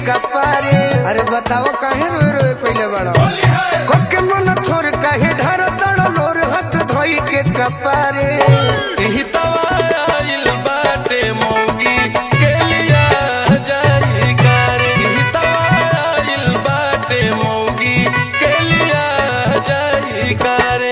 कपारे अरे बताओ काहे रोए रोए कइले बड़ो कोके मन थोर काहे ढार तड़ लोर हाथ धोई के कपारे एही तवाइल बाटे मौगी के लिया जाई करे एही तवाइल बाटे मौगी के लिया जाई करे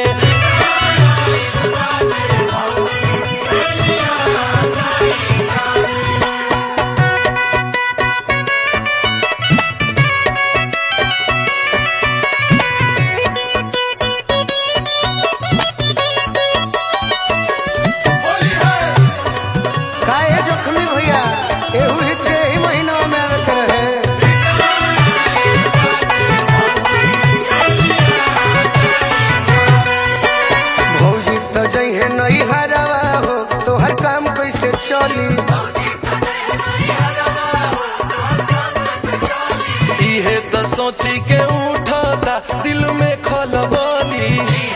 काहे जख्मी भैया एहू हित के ही महीना में आवे के रहे भौजी तो जइहे नहीं हरावा हो तो हर काम कैसे चली इहे त सोची के उठता दिल में खलबली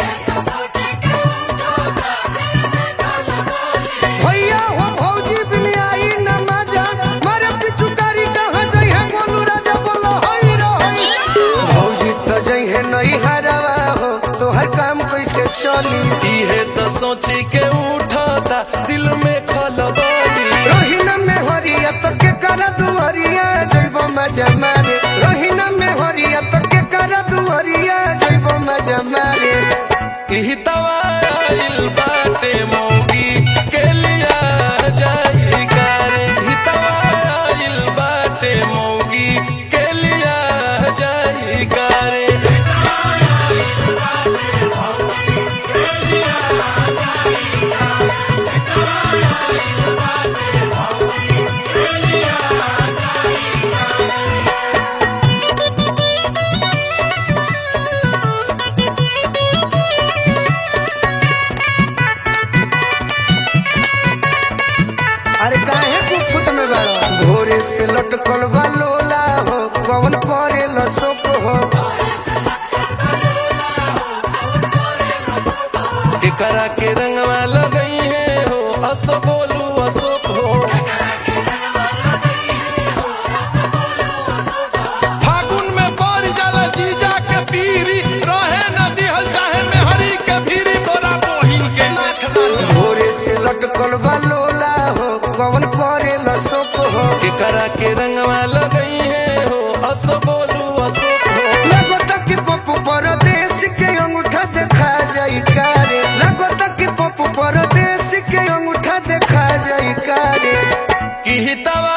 भैया हो भौजी बिन आई न मजा मारे पिचुकारी कहाँ जइहे बोलू राजा बोलो हई रही भौजी तो जइहे नहीं हरावा हो तो हर काम कैसे चली इहे त सोची के उठता दिल में खलबली रोहिना में हरिया तो के कर दुहरिया जइब मजा मारे रोहिना में हरिया तो के कर दुहरिया जइब मजा मारे इही तवाइल बाटे मौगी के लिया जाई करे इही तवाइल बाटे मौगी के लिया जाई करे अरे काहे गुफुत में बाड़ो भोरे से लटकल बा लोला हो कौन करे लसोक हो एकरा के रंगवा लगई है हो असो बोलू अशोक हो फागुन में बर जाला जीजा के पीरी रहे न दिहल चाहे मेहरी के भीरी तोरा बहिन के भोरे से लटकल बा लोला हो कौन करे लसोक हो एकरा के रंगवा लगई है हो असो बोलू अशोक हो लगता कि पप्पू परदेश के अंगूठा देखा जाई कारे लगता कि पप्पू परदेश के अंगूठा देखा जाई कारे की तवा